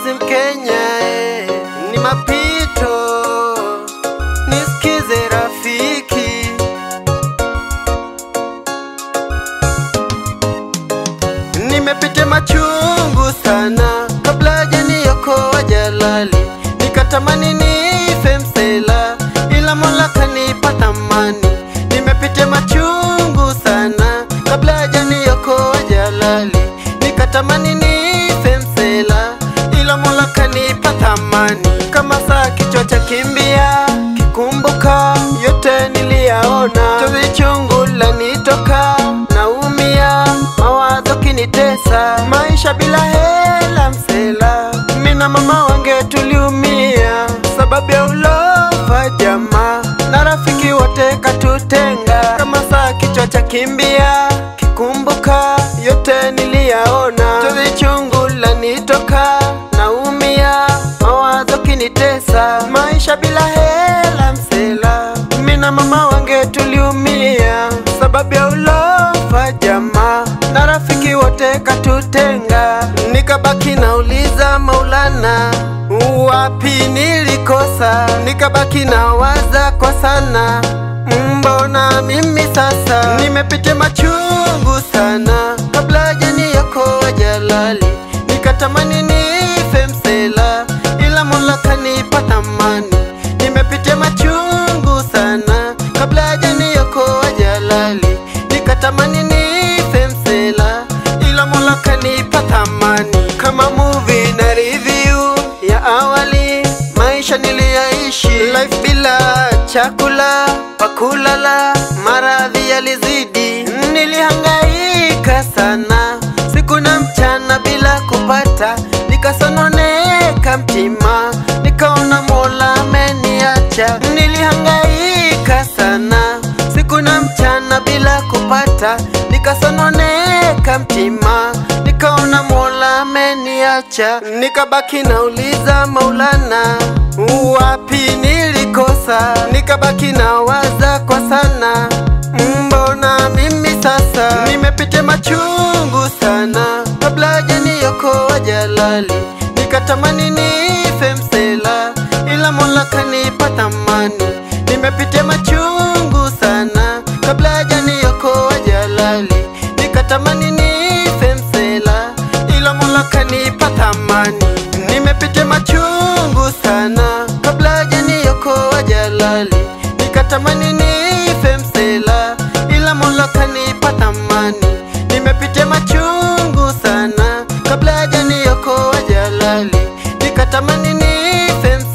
mapenzi Mkenya eh, ni mapito, nisikize rafiki. Nimepitia machungu sana kabla hajaniokoa jalali, nikatamani nife msela, ila Mola kanipa thamani. Nimepitia machungu sana kabla hajaniokoa jalali, nikatamani nife msela, ila Mola kanipa thamani. Kama saa kichwa cha kimbia, kikumbuka yote niliyaona, chozi chungu lanitoka, naumia mawazo kinitesa, maisha bila hela msela, mina mama wange tuliumia, sababu ya ulofa jamaa na rafiki wote katutenga. Kama saa kichwa cha kimbia, kikumbuka yote niliyaona, chozi chungu lanitoka, naumia mawazo kinitesa, maisha bila hela msela, mina mama wange tuliumia, sababu ya ulofa jamaa na rafiki wote katutenga, nikabaki nauliza Maulana, wapi nilikosa? Nikabaki nawaza kwa sana, mbona mimi sasa nimepitia machungu sana, kabla hajaniokoa jalali, nikatamani nife msela, ila Mola kanipa thamani. Nimepitia machungu sana, kabla hajaniokoa jalali, nikatamani nife msela, ila Mola kanipa thamani. Kama movie na review ya awali, maisha niliyaishi, life bila chakula pakulala, maradhi yalizidi, nilihangaika sana siku na mchana bila kupata, nikasononeka mtima, nikaona Mola ameniacha. Nilihangaika sana siku na mchana bila kupata, nikasononeka mtima, nikaona Mola ameniacha. Nikabaki nauliza Maulana, wapi nilikosa? Nikabaki nawaza kwa sana, mbona mimi sasa nimepitia machungu sana, kabla hajaniokoa jalali, nikatamani nife msela, ila Mola kanipa thamani. Nimepitia machungu sana, kabla hajaniokoa jalali, nikatamani nife msela, ila Mola kanipa thamani. Nimepitia machungu sana, kabla hajaniokoa jalali, nikatamani nife msela, ila Mola kanipa thamani. Nimepitia machungu sana, kabla hajaniokoa jalali, nikatamani nife